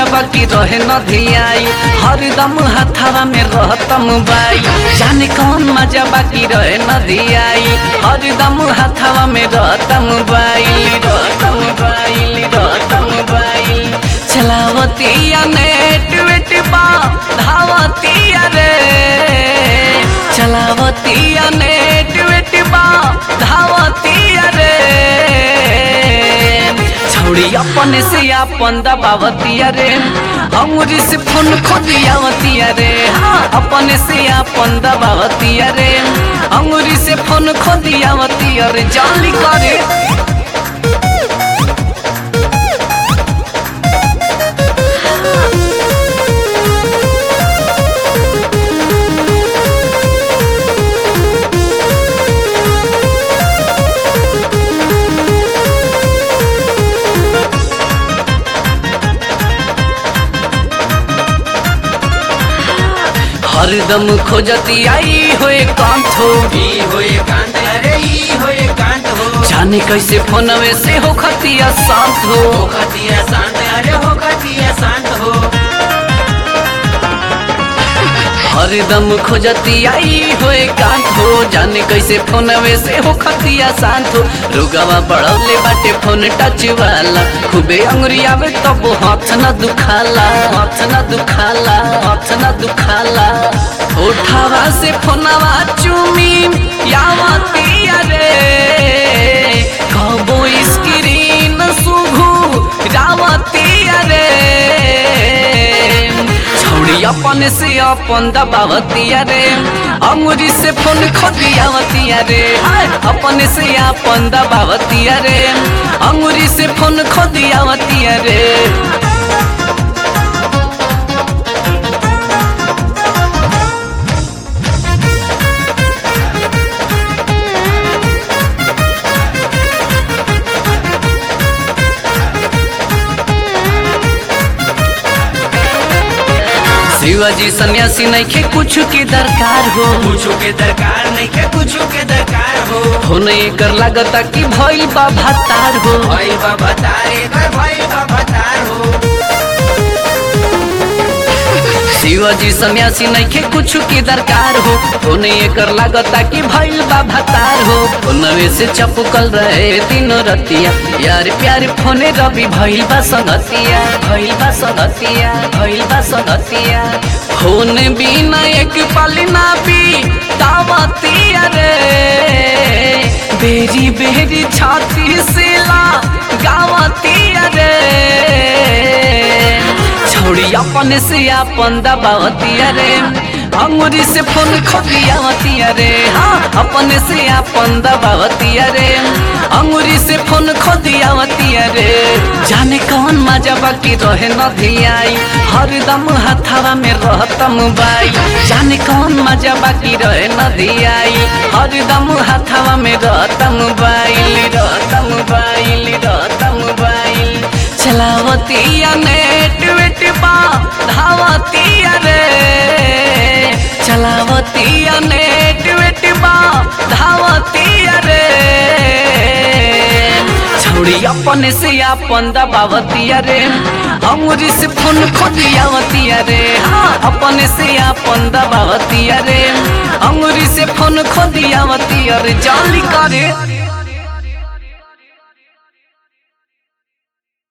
मजा बाकी रहे न धियाई हरदम हथावा में रहतम बाई जाने कौन मजा बाकी रहे न धियाई हरदम हथावा में रहतम बाई रहतम बाई रहतम बाई चलावतिया नेट वेट बा धावतिया रे चलावतिया नेट वेट बा धावतिया रे छौड़ी अपने से अपन दबावतिया रे अंगुरी से फोन खोदियावतिया रे हाँ अपने से अपन दबावतिया रे अंगुरी से फोन खोदियावतिया रे जाली करे हरदम खोजती आई होए कांत हो ई होए कांत अरे ई होए कांत हो जाने कैसे फोनवे से हो खतिया शांत हो हो खतिया शांत अरे हो खतिया शांत हो हरदम खोजती आई होए कांत हो जाने कैसे फोनवे से हो खतिया शांत हो रुगवा बढ़ौले बाटे फोन टच वाला खूबे अंगुरी आवे तब हाथ न दुखाला हाथ न दुखाला हाथ न दुखाला उठावा से फोनवा चूमी यावतिया रे कबो स्क्रीन सुघू रावतिया रे छौड़ी अपन से अपन दबावतिया रे अंगुरी से फोन खोदियावतिया रे हाय, अपन से अपन दबावतिया रे अंगुरी से फोन खोदियावतिया रे शिवाजी सन्यासी नइखे कुछ के दरकार हो कुछो के दरकार नहीं के कुछो के दरकार हो होने कर लागता कि भइल बा भातार हो भाई बाबा तारे कर भाई बाबा तार हो शिवाजी सन्यासी नइखे कुछ के दरकार हो होने कर लागता कि भइल बा भातार हो नवे से चपकल रहे तीनों रतिया यार प्यार फोने रवि भइल बा संगतिया भइल बा संगतिया भइल बा संगतिया फोन बिना एक पल ना भी दावतिया रे बेरी बेरी छाती से ला गावतिया रे छोड़ी अपन से अपन दबावतिया रे अंगुरी से फोन खोदियावतिया रे हाँ अपन से अपन दबावतिया रे अंगुरी से फोन खोदियावतिया रे जाने कौन मजा बाकी रहे न धियाई हरदम हथावा में रहतम बाई जाने कौन मजा बाकी रहे न धियाई हरदम हथावा में रहतम बाई रहतम बाई रहतम बाई चलावतिया नेट वेट बा धावतिया रे चलावतिया नेट वेट बा धावतिया रे छौड़ी अपन से अपन दबावतिया रे अंगुरी से फोन खोदियावतिया रे हाँ अपन से अपन दबावतिया रे अंगुरी से फोन खोदियावतिया रे जाली करे